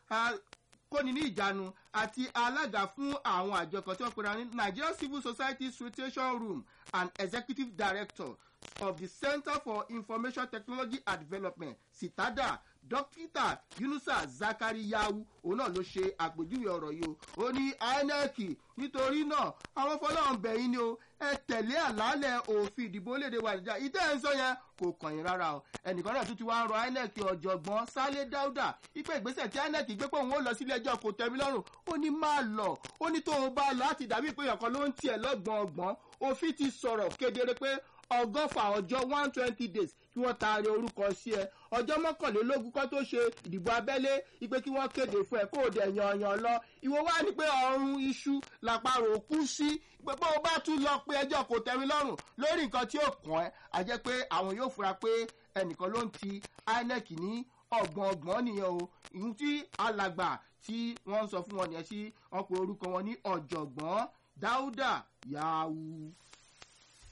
kóni ní ìjánu àti alága fún àwọn àjọ kan tí wọ́n pera ní nigeria civil society situation room and executive director of the center for information technology and development sitada dókítà yunusa zakari yawu òun náà ló ṣe àpèjúwe ọ̀rọ̀ yìí o ó ní inec nítorí náà àwọn fọlọ́run bẹ̀yìn ni o ẹ tẹ̀lé àlàálẹ̀ òfin ìdìbò léde wa nìjà ìtẹ́ ẹ̀ ń sọ yẹn kò kàn yín rárá o ẹnìkan náà tún ti wá ń rọ inec ọ̀jọ̀gbọ́n sálé dáúdà ipe ìgbésẹ̀ tí inec gbé pé òun ó lọ sílé ẹjọ́ kò tẹ̀mí lọ́rùn ó ní má lọ ó ní tó o bá lọ láti dàbí pé ọ̀kan ló ń tiẹ̀ lọ́gbọ̀n ọgbọ̀n òfin ti sọ̀rọ̀ kedere pé ọgọ́fà ọjọ́ one twenty days kí wọ́n taari orúkọ sí ẹ ọjọ́ mọ́kànlélógún kọ́ tó ṣe ìdìbò abẹ́lé ipe kí wọ́n kéde fún ẹ kó o dẹ̀ yanyan lọ ìwọ wá ní pé ọrùn iṣu làparò kú sí pé bó o bá tún lọ pé ẹjọ́ kò tẹ́mi lọ́rùn lórí nǹkan tí ó kàn ẹ́ a jẹ́ pé àwọn yóò fura pé ẹnìkan ló ń ti inec ní ọgbọ̀n ọgbọ̀n nìyẹn o ìhun tí alàgbà tí wọ́n ń sọ fún wọn nìyẹn sí wọn pe orúkọ wọn ní ọ̀jọ̀gbọ́n dáúdà yahoo